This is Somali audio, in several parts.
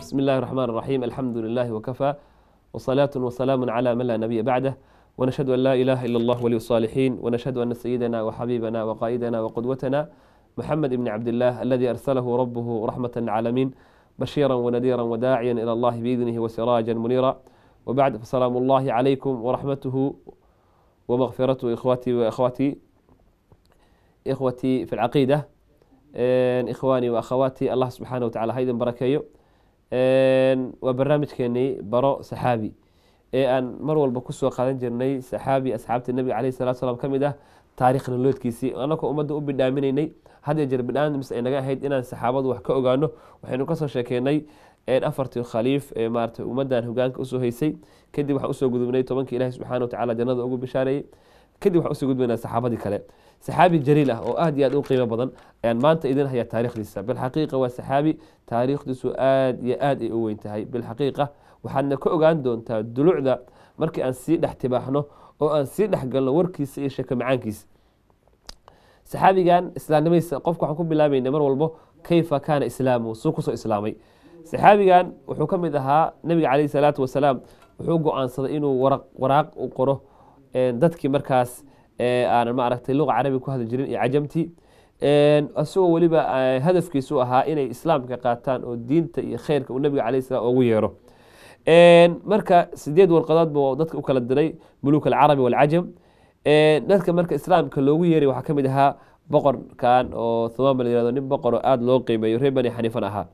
بسم الله الرحمن الرحيم الحمد لله وكفى وصلاة وسلام على من لا نبي بعده ونشهد أن لا إله إلا الله ولي الصالحين ونشهد أن سيدنا وحبيبنا وقائدنا وقدوتنا محمد بن عبد الله الذي أرسله ربه رحمة للعالمين بشيرا ونذيرا وداعيا إلى الله بإذنه وسراجا منيرا وبعد فسلام الله عليكم ورحمته ومغفرته إخواتي وأخواتي إخوتي في العقيدة إخواني وأخواتي الله سبحانه وتعالى هيدا بركيو waa barnaamijkeenii baro saxaabi ee aan mar walba kusoo qaadan jirnay saxaabi asxaabta nebiga caleyhi salatu salaam ka mid ah taarikh noloodkiisii annagoo ummadda u bidhaaminaynay had jeer bidhaamis ay naga ahayd inaan saxaabadu wax ka ogaano waxaynu kasoo sheekeynay afartii khaliif ee maarata ummaddan hogaanka usoo haysay kadib waxaan usoo gudubnay tobankii ilahi subxana wa tacala jannada ugu bishaareeyey kadib waxaan usoo gudbaynaa saxaabadii kale saxaabi jaliil ah oo aad iyo aad u qiimo badan ayaan maanta idin hayaa taarikhdiisa bilxaqiiqa waa saxaabi taariikhdiisu aad iyo aad ay u weyn tahay bilxaqiiqa waxaadna ka ogaan doontaa dulucda markii aan sii dhex tibaaxno oo aan sii dhex galno warkiisa iyo sheeko macaankiisa saxaabigan islaamnimadiisa qofka waxaan ku bilaabayna mar walbo kayfa kaana islaamu suu kusoo islaamay saxaabigan wuxuu ka mid ahaa nebiga caleyhi salaatu wasalaam wuxuu go-aansaday inuu waraaq u qoro dadkii markaas aanan maaragtay luqa carabi ku hadli jirin iyo cajamtii isagoo weliba hadafkiisu ahaa inay islaamka qaataan oo diinta iyo kheyrka uu nabiga caleyhi salam ugu yeero marka sideed warqadood buu dadka u kala diray muluuk alcarabi walcajam dadka marka islaamka loogu yeeray waxaa ka mid ahaa boqorkan oo thumaama la yirahdo nin boqor oo aada loo qiimeeyo reer bani xaniifan ahaa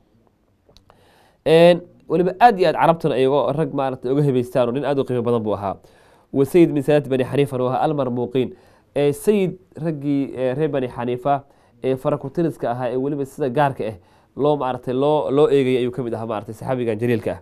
weliba aad iyo aad carabtuna iyagoo rag maarata uga hebeystaan oo nin aad u qiimo badan buu ahaa wasayid min saadaati bani xaniifan oo ahaa almarmuuqiin sayid raggii reer bani xaniifa ee farakutiriska ahaa ee weliba sida gaarka ah loo maaragtay loo loo eegayay ayuu ka mid ahaa maaragtay saxaabigan jaliilka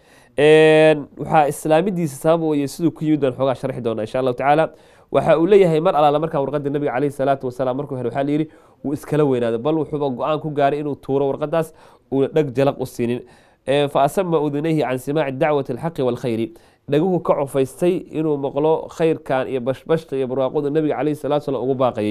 ah waxaa islaamidiisa sabab weye siduu ku yimid baan xoogaa sharxi doonaa insha allahu tacaala waxa uu leeyahay mar alaala markaa warqadda nabiga caleyhi salaatu wasalaam markuu helay waxaa layidhi wuu iskala weynaaday bal wuxuuba go-aan ku gaaray inuu tuuro warqadaas uuna dheg jalaq u siinin fa asama udunayhi can simaaci dacwati alxaqi waalkhayri dhaguhu ka cufaystay inuu maqlo khayrkan iyo bashbashta iyo barwaaqoda nabiga caleyhi salatu salam ugu baaqayay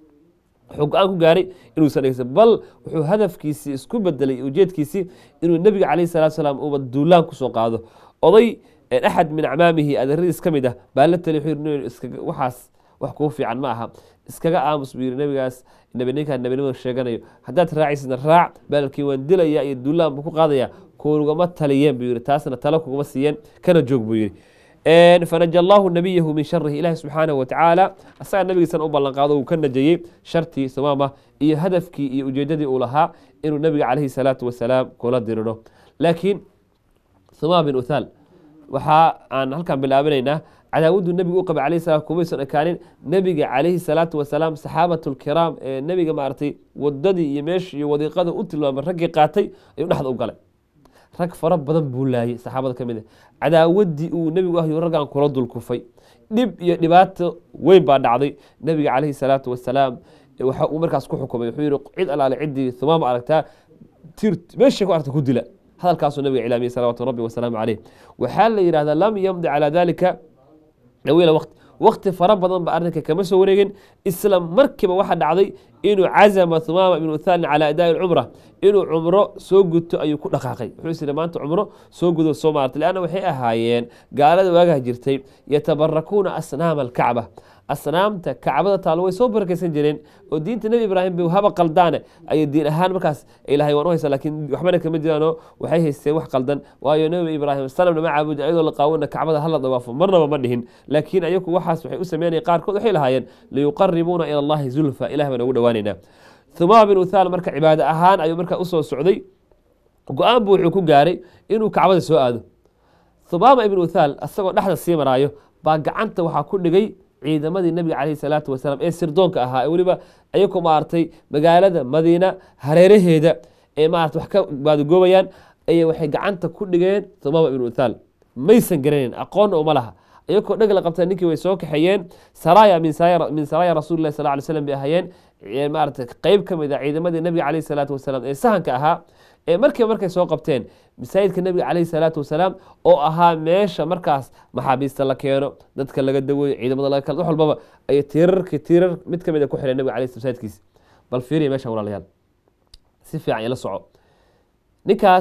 wuxuu go-aan ku gaaray inuusan dhegeysan bal wuxuu hadafkiisii isku bedelay ujeedkiisii inuu nebiga caleyhi salatu salaam uuba duulaan kusoo qaado oday axad min acmaamihi adeeradiis ka mid ah baa la tali wuxuu waxaas wax kuu fiican ma aha iskaga aamus buu yiri nabigaas nabi ninkaan nabinimada sheeganayo haddaad raacisna raac baalkii waan dilaya iyo duulaan buu ku qaadaya kuugama taliyeen buu yiri taasna talo kugama siiyeen kana joog buu yiri fanaja allahu nabiyahu min sharihi ilaahi subxaanahu watacaala asagaa nabigiisan u ballanqaado uu ka najayey shartii sumaama iyo hadafkii iyo ujeedadii uu lahaa inuu nabiga caleyhi salaatu wasalaam kula diriro laakiin sumaama bin uthaal waxaa aan halkan bilaabinaynaa cadaawaddu nebigu u qabay alayhi salam kumaysan ekaanin nebiga calayhi salaatu wasalaam saxaabatu lkiraam ee nebiga maaragtay wadadii iyo meeshii iyo wadiiqada u tilmaamay raggii qaatay ayuu dhexda u galay rag fara badan buu laayay saxaabada ka mid a cadaawaddii uu nebigu ahyo raggan kula dulkufay dhib iyo dhibaato weyn baa dhacday nebiga calayhi salaatu wasalaam waxa uu markaas ku xukumay wuxuu yihi cid alaale ciddii thumaama aragtaa tir meesha ku aragta ku dila hadalkaasuu nabiga cilaamiyey salawaatu rabbi wasalaamu caleyh waxaa la yidhahdaa lam yamdi calaa dalika dhawiila waqti waqti fara badan ba arrinka kama soo wareegin isla markiiba waxaa dhacday inuu cazama thumaama ibnu uthalin calaa adaa'i lcumra inuu cumro soo guto ayuu ku dhaqaaqay wuxuu is yidhi maanta cumro soo gudo soo maartay leanna waxay ahaayeen gaalada waagaha jirtay yatabarakuuna asnaama alkacba asnaamta kacbada taalo way soo barakaysan jireen oo diinta nebi ibraahim bay haba qaldaane ayay diin ahaan markaas ilahay waan u haysa laakiin waxbana kama jiraanoo waxay haysteen wax qaldan waayo nebi ibraahim sanamna ma caabudi ayadoo la qaawona kacbada hala dawaafo marnaba ma dhihin laakiin ayaku waxaas waxay u sameynaya qaarkood waxay lahaayeen liyuqaribuuna ila allahi zulfa ilah baan ugu dhawaanaynaa thumaama bin uthaal marka cibaado ahaan ayuu marka usoo socday go-aan buu wuxuu ku gaaray inuu kacbada soo aado thumaama ibn uthaal asagoo dhexda sii maraayo baa gacanta waxaa ku dhigay ciidamadii nabiga caleyhi salaatu wasalaam ee sirdoonka ahaa ee weliba ayagoo maaragtay magaalada madiina hareeraheeda ee maarata wax ka baadagoobayaan ayay waxay gacanta ku dhigeen thumaama ibnu uthaal maysan garanayn aqoonna uma laha ayagoo dheg la qabta ninkii way soo kaxeeyeen saraya min saraya rasulillahi sal ly slam bay ahaayeen maarata qeyb ka mid a ciidamadii nabiga caleyhi salaatu wasalaam ee sahanka ahaa ee markiiba markay soo qabteen masaajidka nebiga caleyhi salaatu wasalaam oo ahaa meesha markaas maxaabiista la keeno dadka laga daweeyo ciidamada laga kala wax walbaba ay tiirarki tiirar mid ka mid a ku xireen nebiga caleyhi masaajidkiisa bal fiiriya meesha walaalayaal si fiican ila soco ninkaas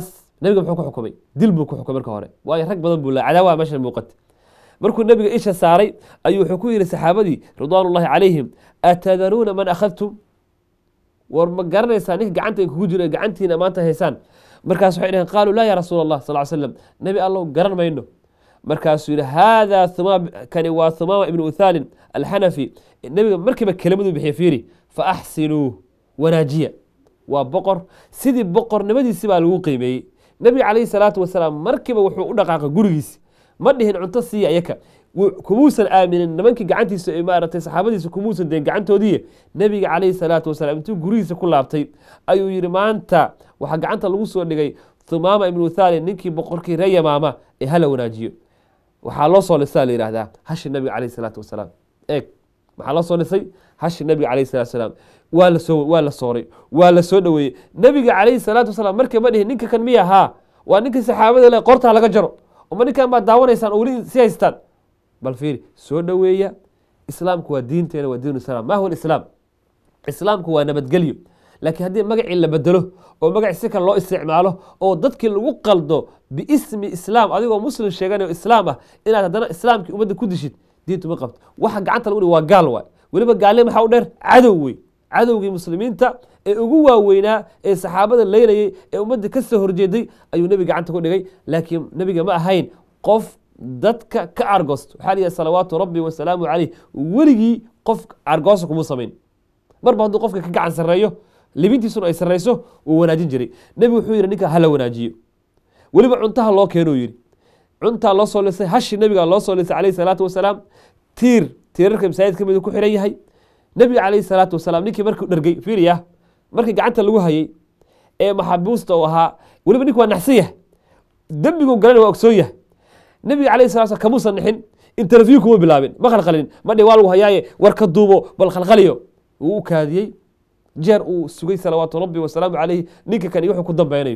nabiga muxuu ku xukumay dil buu ku xukumay marka hore waayo rag badan buu la cadaawaha meesha muuqatay markuu nabiga isha saaray ayuu wuxuu ku yihi saxaabadii ridwaan ullahi calayhim atadaruuna man akhadtum war ma garanaysaa ninka gacanta kugu jiro gacantiina maanta haysaan markaas waxay dhaheen qaaluu laa ya rasuul allah sal slam nebi allow garan mayno markaasuu yihi haadaa humaam kani waa humaama ibnu uthaalin alxanafi nebiga markiiba kelimadu bixiye fiiri fa axsinuu wanaajiya waa boqor sidii boqornimadiisi baa lagu qiimeeyey nebiga calayhi salaatu wasalaam markiiba wuxuu u dhaqaaqay gurigiisi ma dhihin cunto siiya iyaka kumuusan aaminin nimankii gacantiisa maaragtay saxaabadiisa kumuusan deen gacantoodii nebiga calayhi salaatu wasalaam intuu gurigiisa ku laabtay ayuu yihi maanta waxaa gacanta lagu soo dhigay thumaama ibnu thali ninkii boqorkii ree yamaama ee hala wanaajiyo waxaa loo soo lisaa la yihahdaa hashi nabiga calayhi salaatu wasalaam eeg maxaa loo soo lisay hashi nabiga calayhi salatu wasalaam waa lasoo waa la sooray waa la soo dhoweeyey nebiga calayhi salaatu wasalaam markii ma dhihin ninka kan miya haa waa ninkii saxaabada le qortaa laga jaro oma ninkan baad daawanaysaan oo weli si haystaan bal fiiri soo dhoweeya islaamku waa diinteena waa diin islaam ma huwa islaam islaamku waa nabadgelyo laakiin haddii magacii la bedelo oo magaci si kale loo isticmaalo oo dadkii lagu qaldo biismi islaam adigoo muslim sheeganayo islaam ah inaad haddana islaamkii ummadda ku dishid diintu ma qabto waxa gacanta lagu dhihi waa gaal waay weliba gaalnimo maxaa u dheer cadow wey cadowgii muslimiinta ee ugu waaweynaa ee saxaabada leynayey ee ummadda ka soo horjeeday ayuu nebiga gacanta ku dhigay laakiin nebiga ma ahayn qof dadka ka argosto waxaa liyahay salawaatu rabbi wasalaamu caleyh weligii qof argoosa kuma samayn marba hadduu qofka ka gacan sarreeyo libintiisuna ay sarreyso wuu wanaajin jiray nebigu wuxuu yidhi ninka hala wanaajiyo weliba cuntaha loo keenuu yidhi cuntaa loo soo lisay hashi nebiga loo soo lisay calayhi salaatu wasalaam tiir tiirarka masaajid ka mid ku xiran yahay nebiga calayhi salaatu wasalaam ninkii markuu dhergey fiiriya markii gacanta lagu hayay ee maxabuusta uu ahaa weliba ninku waa naxsan yahay dembiguu galana waa ogsoon yahay nebiga calayhi salatu wasalaam kamuusan nixin interview kuma bilaabin ma khalkhalin ma dhihi waa lagu hayaaye war ka duubo bal khalkhaliyo wuu u kaadiyey jeer uu sugay salawaatu rabbi wasalaamu caleyhi ninka kan iyo wuxuu ku dambeynayo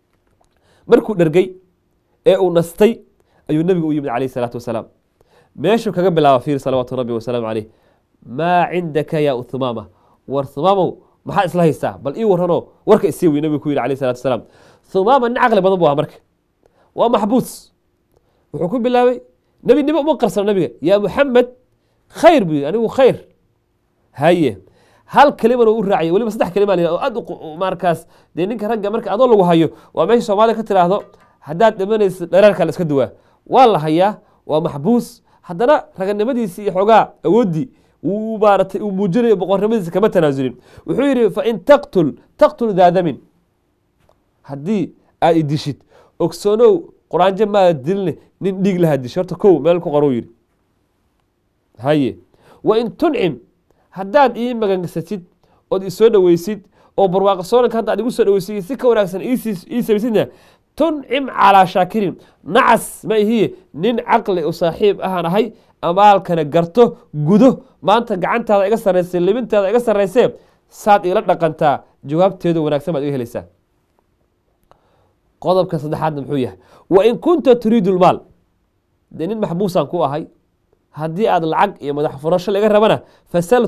markuu dhergey ee uu nastay ayuu nebigu u yimid calayhi salaatu wasalaam meeshuu kaga bilaaba fiir salawaatu rabbi wasalaamu caleyh maa cindaka ya thumaama war thumaamow maxaa isla haystaa bal ii warranoo warka isii wey nebigu ku yidhi alayh salatu wasalaam thumaama nin caqli badan bu aha marka waa maxbuus wuxuu ku bilaabay nebinimo uma qarsano nebiga yaa muxamed khayr buu yidhi anigu khayr haye hal kelimana u raaciyay weliba saddex kelima la oo aad markaas dee ninka ragga marka adoo lagu hayo waa meesha soomaaliya ka tiraahdo haddaad dhimanaysa dhereerka la iska duwaa waa la hayaa waa maxbuus haddana raganimadiisii iyo xoogaa awooddii wuu maaratay uu muujinayo boqornimadiisa kama tanaasulin wuxuu yidhi fain taqtul taqtul daadamin haddii aad idishid ogsoonow quraanjo maada diline nin dhiig lahaa dish horta kow meel ku qorou yidhi haye wain tuncim haddaad ii magansatid ood isoo dhoweysid oo barwaaqo soonanka hadda ad igu soo dhoweysid si ka wanaagsan ii samaysidna tuncim calaa shaakirin nacas ma ihiye nin caqli u saaxiib ahaan ahay amaalkana garto gudo maanta gacantaada iga sarraysay libintaada iga sarraysee saad iila dhaqantaa jawaabteedu wanaagsan baad iga helaysaa qodobka saddexaadna muxuu yahay wain kunta turiidu lmaal dee nin maxbuusaan ku ahay haddii aad lacag iyo madax furasho laga rabana fasal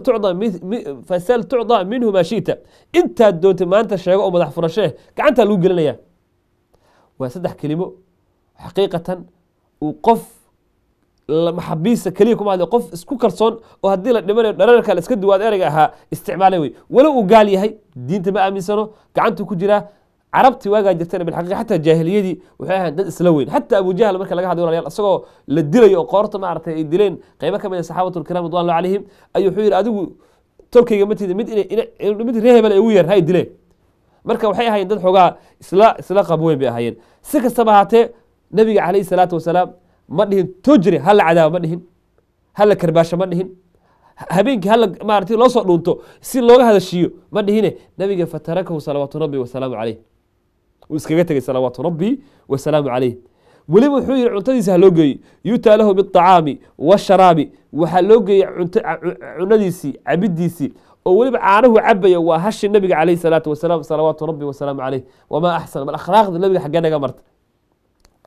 tucda minhu maa shita intaad doontay maanta sheego oo madax furasho eh gacantaa lagu gelinaya waa saddex kelimo xaqiiqatan uu qof maxabiisa keliya kuma hadlay qof isku kalsoon oo haddii la dhimanayo dhararka la iska duwaad ereyga ahaa isticmaalay wey walow uu gaal yahay diinta ma aaminsano gacantuu ku jiraa carabtii waagaa jirtana bilxaqiiqa xataa jaahiliyadii waxay ahayn dad isla weyn xataa abu jahl marka laga hadlay walayaal isagoo la dilayo oo qoorta maaragtay ay dileen qaybo ka mid a saxaabatu lkiram ridwan allah calayhim ayuu wuxuu yidhi adigu tolkayga ma tiida mid mid ree hebel ay ugu yeer hay dileen marka waxay ahaayeen dad xoogaa isla isla qab weyn bay ahaayeen si kastaba ahaatee nabiga calayhi salaatu wasalaam ma dhihin tojri hala cadaabo ma dhihin hala karbaasho ma dhihin habeenkii hala maaragtay loo soo dhuunto si looga hadashiiyo ma dhihine nabiga fatarakahu salawaatu rabbi wasalaamu caleyh uu iskaga tegay salawaatu rabbi wasalaamu caleyh weliba wuxuu yihi cuntadiisa ha loo geeyo yutaa lahu biacaami washaraabi waxaa loo geeyey cunadiisii cabidiisii oo weliba caanahu cabaya waa hashi nabiga caleyh salaatu wasalaam salawaatu rabbi wasalaamu caleyh wamaa axsan bal akhlaaqda nabiga xaggee naga marta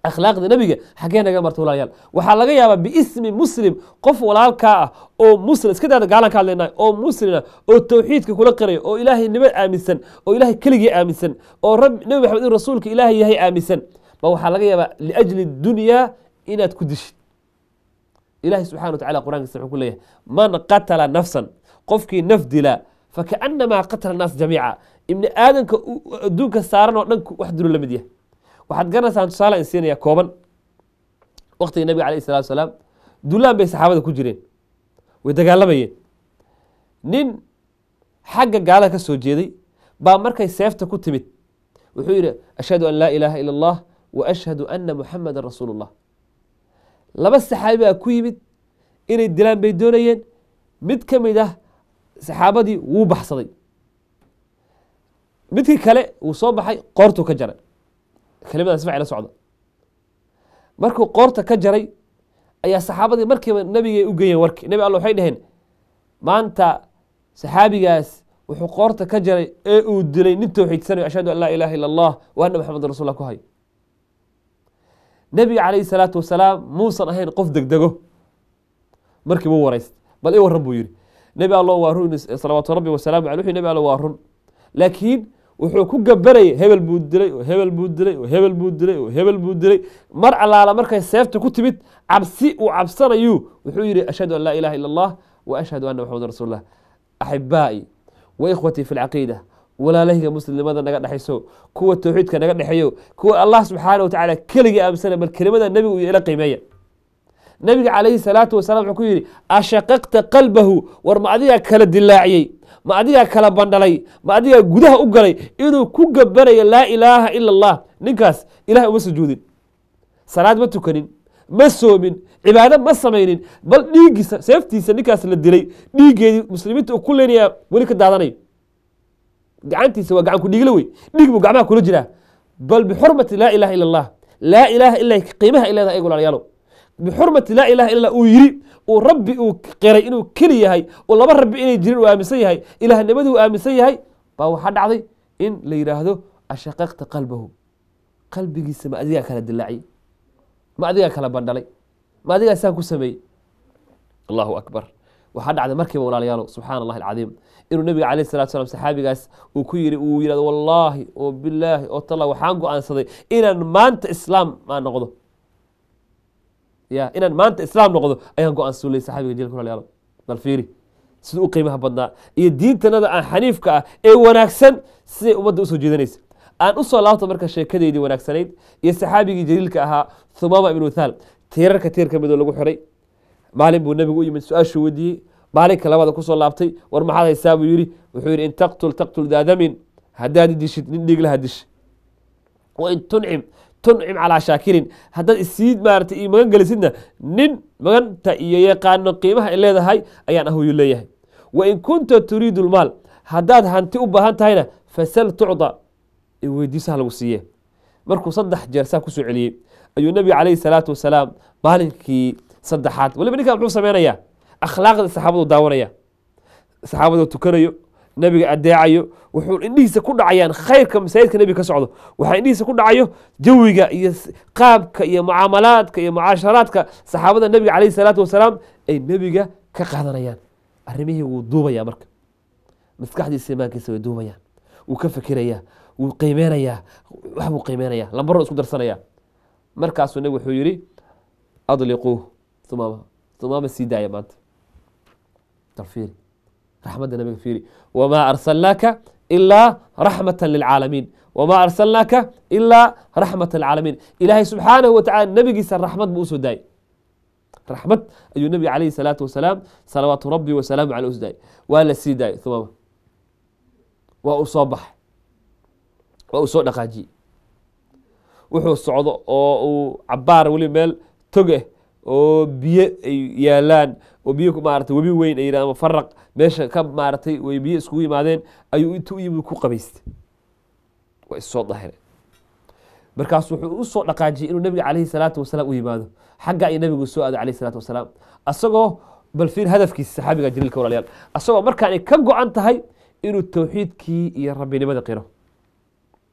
akhlaaqda nebiga xaggee naga marta walaalayaal waxaa laga yaabaa biismi muslim qof walaalkaa ah oo muslim iska daada gaalan ka hadlaynaa oo muslima oo tawxiidka kula qiraya oo ilaahay nimo aaminsan oo ilaahay keligii aaminsan oo rab nebi maxamed in rasuulka ilaahay yahay aaminsan ba waxaa laga yaabaa liajli dunyaa inaad ku dishid ilahi subxana wa tacala qur'ankiisa wuxuu ku leeyahay man qatala nafsan qofkii naf dila fakaanamaa qatala naas jamiica ibni aadanka adduunka saaran oo dhan wax dilo la mid yahay waxaad garanaysaan tusaale in siinaya kooban waqtiga nabiga alayh salatu wasalaam dulaan bay saxaabada ku jireen way dagaalamayeen nin xagga gaalada ka soo jeeday baa markay seefta ku timid wuxuu yidhi ashhadu an laa ilaaha ila allah wa ashhadu ana muxamadan rasuulu llah laba saxaabi baa ku yimid inay dilaan bay doonayeen mid ka mid ah saxaabadii wuu baxsaday midkii kale wuu soo baxay qoortuu ka jaray kelimadaas facila socda markuu qoorta ka jaray ayaa saxaabadii markiiba nabigay u geeyeen warki nebi alla waxay dhaheen maanta saxaabigaas wuxuu qoorta ka jaray ee uu dilay nin towxiidsanayo ashhadu an laa ilaaha illa allah wa anna maxamedan rasul ku hayo nebiga calayhi salaatu wasalaam muusan ahayn qof degdego markiiba u warayst bal i warran buu yidhi nebi allo waa run salawaatu rabbi wasalaamu aley wuxuu nebi allo waa run laakiin wuxuu ku gabanayay hebel buu dilay oo hebel buu dilay oo hebel buu dilay oo hebel buu dilay mar allaala markay seefta ku timid cabsi uu cabsanayu wuxuu yidhi ashhadu an laa ilaha illa allah wa ashhadu anna maxamedan rasul lah axibaa'i wa ikhwatii fi lcaqiida walaalahayga muslimnimada naga dhexayso kuwa towxiidka naga dhexeeyo kuwa allah subxaana wa tacaala keligii aaminsanay bal kelimada nebigu iyo ila qiimeeya nebiga calayhi salaatu wasalam wuxuu ku yidhi ashaqaqta qalbahu war ma adigaa kala dilaaciyey ma adigaa kala bandhalay ma adigaa gudaha u galay inuu ku gabanayo laa ilaaha ila allah ninkaas ilahay uma sujuudin salaad ma tukanin ma soomin cibaado ma samaynin bal dhiiggiisa seeftiisa ninkaas la dilay dhiiggeedii muslimiinta uu ku leenayaa weli ka daadanayo gacantiisa waa gacan ku dhiigla wey dhiig buu gacmaha kula jiraa bal bixurmati laa ilaha ila allah laa ilaaha ila qiimaha ay leedahay ego walaalayaalo bixurmati laa ilaha illa uu yiri uu rabbi uu qiray inuu keli yahay oo laba rabbi inay jirin uu aaminsan yahay ilaahnimadii uu aaminsan yahay baa waxaa dhacday in la yidhaahdo ashaqaqta qalbahu qalbigiisa ma adigaa kala dilaaciyey ma adigaa kala bandhalay ma adigaa saan ku sameeyey allahu akbar waxaa dhacday markiiba walaalayaalo subxaana allahi alcadiim inuu nabiga calayh salatu salam saxaabigaas uu ku yiri uu yidhahdo wallaahi oo bilaahi oo talla waxaan go-aansaday inaan maanta islaam maan noqdo ya inaan maanta islaam noqdo ayaan go-aansan ley saxaabiga jilka walaalayaalo bal fiiri siduu u qiimaha badnaa iyo diintanada aan xaniifka ah ee wanaagsan siday ummadda usoo jeedanaysa aan usoo laabta marka sheekadeydii wanaagsanayd iyo saxaabigii jaliilka ahaa thumama ibnu thaal tiirarka tiir ka midoo lagu xiray maalin buu nebigu u yimid su-aashuu weydiiyey maalinka labada kusoo laabtay war maxaad haysaa buu yidhi wuxuu yidhi in taqtul taqtul daadamin haddaad dishid nin dhiiglaha dish wain tuncim tuncim calaa shaakirin haddaad isii maarata io magan gelisidna nin maganta iyo yaqaano qiimaha ay leedahay ayaan ahuyu leeyahay wain kunta turiidu lmaal haddaad hanti u baahan tahayna fasal tucda weydiisaha lagu siiye markuu saddex jeer saa kusoo celiyey ayuu nebiga calayhi salaatu wasalaam maalinkii saddexaad waliba ninkan muxuu sameynayaa akhlaaqda saxaabadu daawanaya saxaabadu tukanayo nebiga adeecayo wuxuu indhihiisa ku dhacayaan khayrka masaajidka nebiga ka socdo waxaa indhihiisa ku dhacayo jawiga iyo qaabka iyo mucaamalaadka iyo mucaasharaadka saxaabada nebiga calayhi salaatu wasalaam ay nebiga ka qaadanayaan arrimihii wuu duubaya marka maskaxdiisa imaankiisa way duubayaan wuu ka fikirayaa wuu qiimeynayaa wax buu qiimeynayaa lambaro isku darsanaya markaasuu nebigu wuxuu yidhi adliquuh umaama umaama sii daaya maanta fiiri raxmadda nabiga fiiri wamaa arsalnaaka ilaa raxmata lilcaalamiin wamaa arsalnaaka ilaa raxmata lilcaalamiin ilaahay subxaanahu watacala nebigiisa raxmad buu usoo daayay raxmad ayuu nebiga calayhi salaatu wasalaam salawaatu rabbi wasalaamu caleh usu daayay waa la sii daayay umaama waa uu soo baxay waa uu soo dhaqaajiyey wuxuu socdo oo uu cabaar weli meel tog ah oo biyo ay yaalaan oo biyo maarata webi weyn ay yidhahdaan faraq meesha ka maaratay way biyo iskugu yimaadeen ayuu intu u yimid ku qabaystay waa issoo dahire markaas wuxuu usoo dhaqaajiyey inuu nebiga calayhi salaatu wasalaam u yimaado xagga ay nebigu soo aado calayhi salaatu wasalaam asagoo bal fiir hadafkiisa saxaabiga jaliilka walaalayaal asagoo markaan ay ka go-an tahay inuu towxiidkii iyo rabbinimada qiro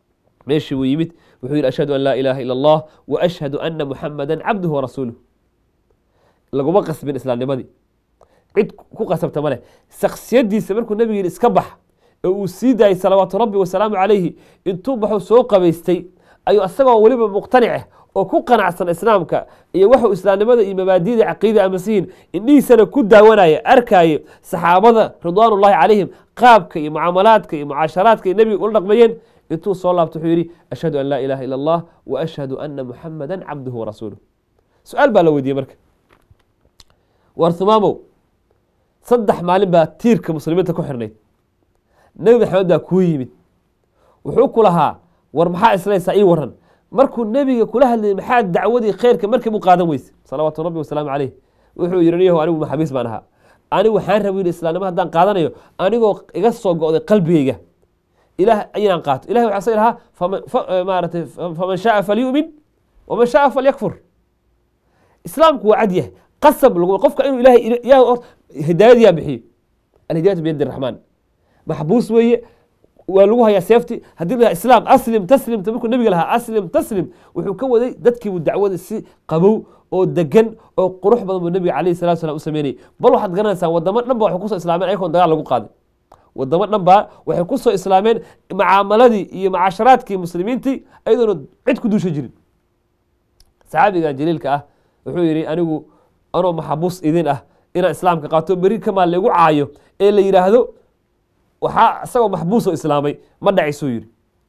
meeshii buu yimid wuxuu yidhi ashhadu an laa ilaaha ila allah wa ashhadu ana muxamada cabduhu warasuuluh laguma qasbin islaamnimadii cid ku qasabta ma leh shaksiyadiisa markuu nebigu yidhi iska bax ee uu sii daayay salawaatu rabbi wasalaamu calayhi intuu baxuu soo qabaystay ayuu asagoo weliba muqtanice oo ku qanacsan islaamka iyo waxuu islaamnimada iyo mabaadida caqiida amasihiin indhihiisana ku daawanaya arkaaye saxaabada ridwaanullahi calayhim qaabka iyo mucaamalaadka iyo mucaasharaadka ay nebiga ula dhaqmayeen intuu soo laabto wuxuu yidhi ashhadu an laa ilaaha ila allah wa ashhadu ana muxamada cabduhu warasuuluh su-aal baa la weydiiyey marka war humaamow saddex maalin baa tiirka muslimiinta ku xirnayd nebi maxamed baa kuu yimid wuxuu ku lahaa war maxaa islaysaa ii waran markuu nebiga kula hadlayay maxaa dacwadii khayrka markii u qaadan weyse salawaatu rabbi wasalaamu caleyh wuxuu yihi niyahu anigu maxabiis baan ahaa anigu waxaan raba yidhi islaamnimo haddaan qaadanayo anigoo iga soo go'day qalbigeyga ilaah inaan qaato ilahi waxaa sa lahaa maaratay faman shaaa falyu'min waman shaaa falyakfur islaamku waa cad yahay qasab lagu qofka inuu ilahay hidaayadiyaa bixiyo alhidayatu biyadi raxmaan maxbuus weeye waa lagu hayaa seefti haddii la islaam aslim taslimta markuu nebiga lahaa aslim taslim wuxuu ka waday dadkiibu dacwada si qabow oo degan oo qurux badan buu nebiga calayhi salatu salam u sameynayay bal waxaad garanaysaa wadamo dhan ba waxay kusoo islaameen ayagoon dagaal lagu qaaday wadamo dhan baa waxay kusoo islaameen mucaamaladii iyo mucaasharaadkii muslimiintii ayadoona cid ku duusha jirin saxaabiga jaliilka ah wuxuu yidhi anigu anoo maxabuus idin ah inaan islaamka qaato beri kamaa lagu caayo ee la yidhaahdo waxaa isagoo maxbuusoo islaamay ma dhacisuu yidhi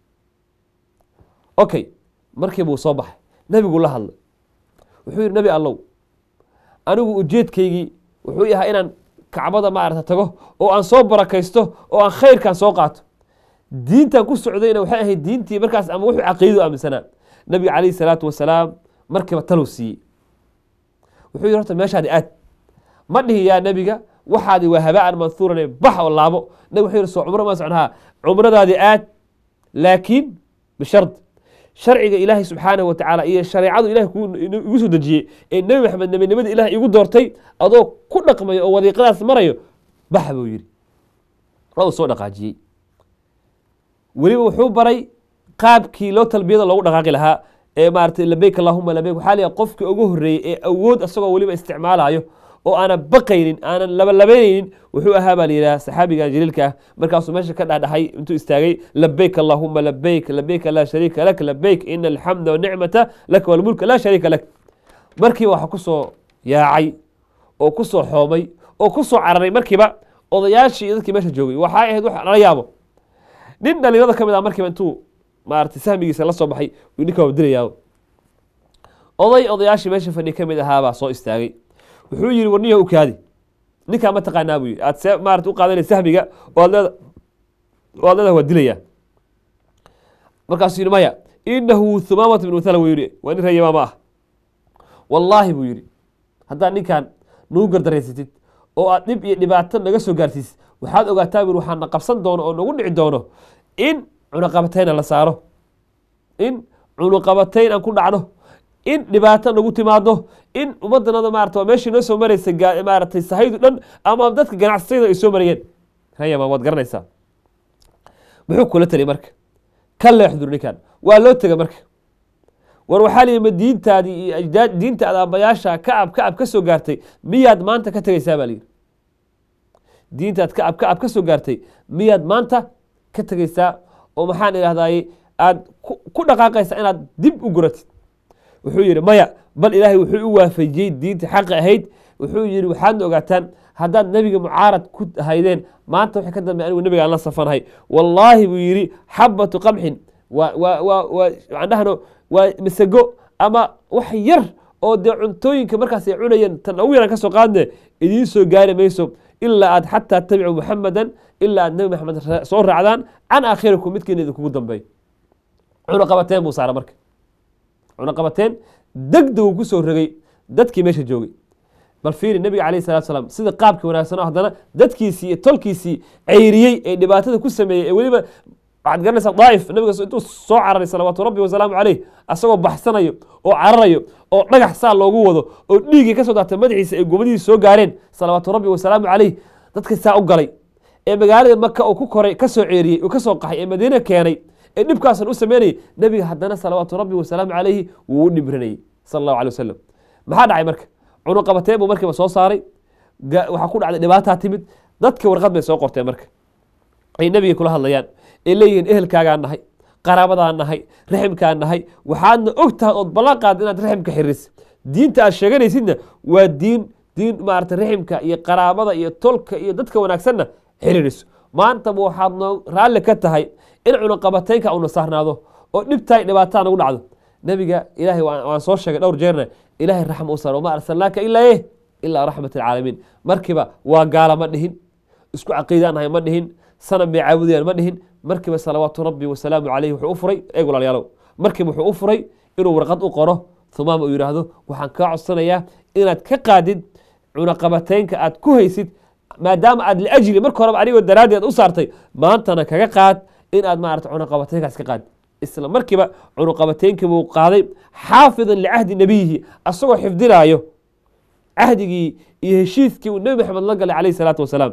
okay markii buu soo baxay nebiguu la hadlay wuxuu yidhi nebi allow anigu ujeedkaygii wuxuu yahaa inaan kacbada maarata tago oo aan soo barakaysto oo aan khayrkan soo qaato diintan ku socdayna waxay ahayd diintii markaas ama wuxuu caqiidadu aaminsanaa nebiga calayhi salaatu wasalaam markiiba talow siiyey wuxuu yidhi horta meeshaadi aad ma dhihi yaa nebiga waxaadi waa habaan manhuuran bax oo laabo nabig wuxuu yidhi soo cumro ma socnahaa cumradaadi aad laakiin bishard sharciga ilaahay subxaanahu watacaala iyo shareecadu ilahay igu soo dejiyey ee nebi maxamed nebinimada ilaah igu doortay adoo ku dhaqmayo oo wadiiqadaas marayo bax buu yidhi waa uu soo dhaqaajiyey weliba wuxuu baray qaabkii loo talbiyada loogu dhaqaaqi lahaa ee maaratay labeyk allahuma labeyk waxaa layahay qofkii ugu horreeyey ee awood isagoo weliba isticmaalayo oo aanan baqaynin aanan labalabaynaynin wuxuu ahaa baa layidhaha saxaabigan jaliilka ah markaasuu meesha ka dhadhahay intuu istaagay labeyk allahuma labeyk labeyka laa shariika lak labeyk ina alxamda wanicmata laka walmulka laa shariika lak markiiba waxaa ku soo yaacay oo ku soo xoomay oo ku soo cararay markiiba odayaashii iyo dadkii meesha joogay waxay ahayd wax lala yaabo nin dhalinyarada ka mid ah markiiba intuu maarata sahmigiisa la soo baxay ninka waa dilayaa oday odayaashii meesha fadhi ka mid ahaabaa soo istaagay wuxuu yidhi warniya u kaadi ninkaa ma taqaanaa buu yidhi aad see maarata u qaadanay sahmiga oo aad leeda oo aad leedaha waa dilayaa markaasuu yidhi maya inahu thumaamata bin wathala buu yidhi waa nin reer yamaama ah wallaahi buu yidhi haddaad ninkan nagu gardaraysatid oo aad dhib iyo dhibaato naga soo gaarsiisid waxaad ogaataa buu waxaa na qabsan doono oo nagu dhici doono in cunuqabatayna la saaro in cunuqabatayn aan ku dhacno in dhibaato nagu timaado in ummaddanada maarata waa meeshii noo soo maraysa maaratay sahaydu dhan ama dadka ganacsatayda ay soo marayeen rayama waad garanaysaa muxuu kula taliy marka ka leexdur ninkan waa loo tega marka war waxaa layidhi ma diintaadii iyo ajdaad diintaada aabbayaasha kacab kacab ka soo gaartay miyaad maanta ka tegaysaa baa layidhi diintaad kacab kacab ka soo gaartay miyaad maanta ka tegaysaa oo maxaan idhahdaye aad ku dhaqaaqaysaa inaad dib u guratid wuxuu yidhi maya bal ilaahay wuxuu u waafajiyey diinta xaqi ahayd wuxuu yidhi waxaadna ogaataan haddaad nebiga mucaarad ku haydeen maanta waxay ka dambe anigu nebiga aan la safanahay wallaahi buu yidhi xabatu qamxin waa waa waa waa waxaan dhahno waa masago ama wax yar oo dee cuntooyinka markaas ay cunayeen tan ugu yaran ka soo qaadne idiin soo gaari mayso ilaa aad xataa tabicu muxamadan ilaa aad nebi maxamed soo raacdaan can aakhirikum midkiina idinkugu dambeey cunuqabateen buu saara marka cunuqabateen degdegu ku soo rogay dadkii meesha joogay bal fiiri nebiga calayh salatu salaam sida qaabkii wanaagsan oo haddana dadkiisii iyo tolkiisii ceyriyey ee dhibaatada ku sameeyey ee weliba waxaad garanaysaa daa'if nabiga intuu soo cararay salawaatu rabbi wasalaamu caleyh asagoo baxsanayo oo cararayo oo dhagax saa loogu wado oo dhiiggii ka soo daatay madaxiisa ay gomadihiisa soo gaareen salawaatu rabbi wasalaamu caleyh dadka saa u galay ee magaalada maka uu ku koray ka soo ceeriyey uu ka soo qaxay ee madiine keenay ee dhibkaasan u sameynayay nebiga haddana salawaatu rabbi wasalaamu calayhi wuu u dhibrinayay sala allahu alay wasalam maxaa dhacay marka cunuqabateen buu markiiba soo saaray waxaa ku dhacday dhibaataa timid dadka warqad bay soo qorteen marka ay nebiga kula hadlayaan ay leeyihiin ehelkaagaan nahay qaraabadaan nahay raximkaan nahay waxaadna og tahay ood ballan qaad inaad raximka xiris diinta aad sheeganaysidna waa diin diin maarata raximka iyo qaraabada iyo tolka iyo dadka wanaagsanna xiriiriso maantaba waxaad noo raalli ka tahay in cunuqabateynka una saarnaado oo dhibtahay dhibaataa nagu dhacdo nebiga ilaahay waan soo sheegay dhowr jeerna ilaahay raxma u saar wamaa arsalnaaka ilaa eh ilaa raxmat alcaalamiin markiiba waa gaala ma dhihin isku caqiidaan nahay ma dhihin sanam bay caabudayaan ma dhihin markiiba salawaatu rabbi wasalaamu calayhi wuxuu u furay eeg walaalyaalow markiiba wuxuu u furay inuu warqad u qoro humaama uu yidhaahdo waxaan kaa codsanayaa inaad ka qaadid cunaqabateynka aad ku haysid maadaama aad liajli marka horeba anigoo daraaddeed u saartay maantana kaga qaad in aad maarata cunaqabateynkaas ka qaad isla markiiba cunuqabateynkii buu qaaday xaafidan licahdi nebiyihi asagoo xifdinaayo cahdigii iyo heshiiskii uu nebi maxamed la galay calayhi salaatu wasalaam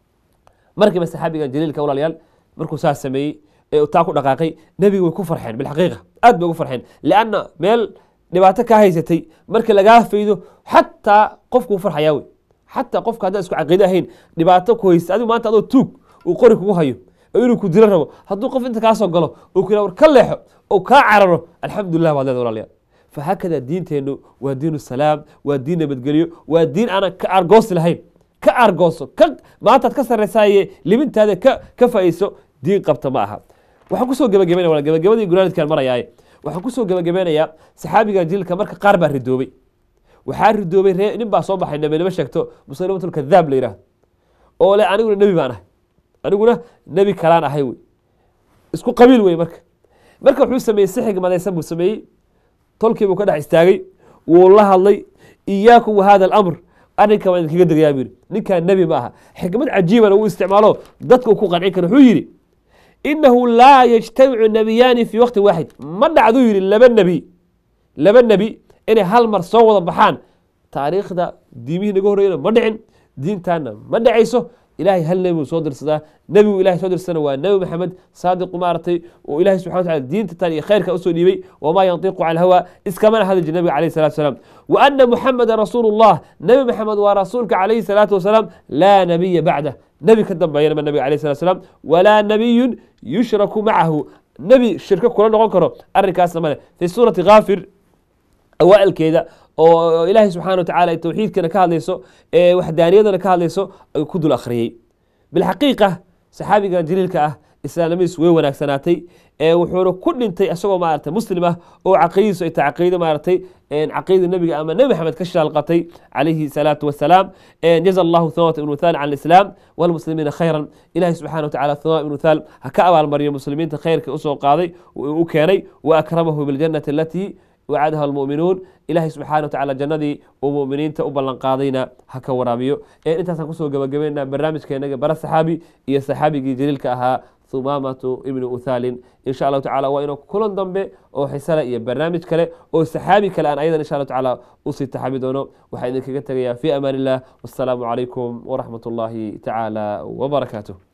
markiiba saxaabigan jaliilka walaalayaal markuu saas sameeyey ee taa ku dhaqaaqay nebiga way ku farxeen bilxaqiiqa aad bay ugu farxeen lianna meel dhibaato kaa haysatay marka lagaa faydo xataa qofkuu farxayaa wey xataa qofka haddaan isku caqiido ahayn dhibaato ku haysta adigu maanta adoo tuug uu qori kugu hayo oo inuu ku dilo rabo hadduu qof inta kaa soo galo uu ku war ka leexo oo kaa cararo alxamdulilah baad leeda walaalayaal fahakada diinteennu waa diinu salaam waa diin nabadgelyo waa diin aanan ka argoosi lahayn ka argooso ka maantaad ka sarraysaaye libintaada ka ka faa'iiso diin qabta ma aha waxaan kusoo gebagabeynaya wala gebagabadii gulaanidkaan marayaaye waxaan kusoo gebagabeynayaa saxaabiga jilka marka qaar baa ridoobay waxaa ridoobay ree nin baa soo baxay nabinimo sheegto musalimatulkadaab la yidhaahdo oo le aniguna nebi baan ahay aniguna nebi kalaan ahay wey isku qabiil wey marka marka wuxuu sameeyey si xigmadaysan buu sameeyey tolkii buu ka dhex istaagay wuu la hadlay iyaakum wahada alamr arrinka waan idinkaga degayaa buu yidhi ninkaan nebi ma aha xikmad cajiibana uu isticmaalo dadka uu ku qancin kara wuxuu yidhi inahu laa yajtamicu nebiyaani fii waqti waaxid ma dhacduu yidhi laba nebi laba nebi inay hal mar soo wada baxaan taariikhda diimihii naga horreeyana ma dhicin diintaana ma dhacayso ilahay hal nebi buu soo dirsadaa nebigu ilahay soo dirsana waa nebi maxamed saadiqu maaragtay oo ilahay subxana wa tacala diinta tan iyo khayrka usoo dhiibay wamaa yantiqu cala alhawa iskamana hadli jir nabiga alayhi salatu wasalaam wa ana muxameda rasuulu llah nebi maxamed waa rasuulka calayhi salaatu wasalaam laa nabiya bacdah nebi ka dambeeyana ma nabiga alayhi salatu wasalaam walaa nabiyun yushraku macahu nebi shirko kula noqon karo arrinkaasna male fi suurati kaafir awaalkeeda oo ilaahay subxana wa tacala towxiidkana ka hadlayso ee waxdaaniyadana ka hadlayso ayuu ku dul akhriyey bilxaqiiqa saxaabigan jaliilka ah islaamnimadiis way wanaagsanaatay ee wuxuuna ku dhintay isagoo maarata muslim ah oo caqiidadiisu ay tahay caqiido maaragtay caqiida nebiga ama nebi maxamed ka shaalqatay calayhi salaatu wasalaam jaza allahu thawat ibn wuthaal can alislaam walmuslimiina khayran ilahi subxana wa tacala thawat ibn wuthaal ha ka abaalmariyo muslimiinta khayrka usoo qaaday u keenay wa akramahu biljannati alatii wacadaha almu'minuun ilaahay subxana wa tacala jannadii uu mu'miniinta u ballanqaadayna ha ka waraabiyo intaasaan kusoo gebagabeynaa barnaamijkeenaga bara saxaabi iyo saxaabigii jaliilka ahaa thumaamatu ibnu uthaalin insha allahu tacala waa inuu kulan dambe oo xisale iyo barnaamij kale oo saxaabi kale aan ayadan insha allahu tacala usii taxaabi doono waxaa idinkaga tegayaa fi amaan illah wassalaamu calaykum waraxmat ullaahi tacaala wabarakaatuh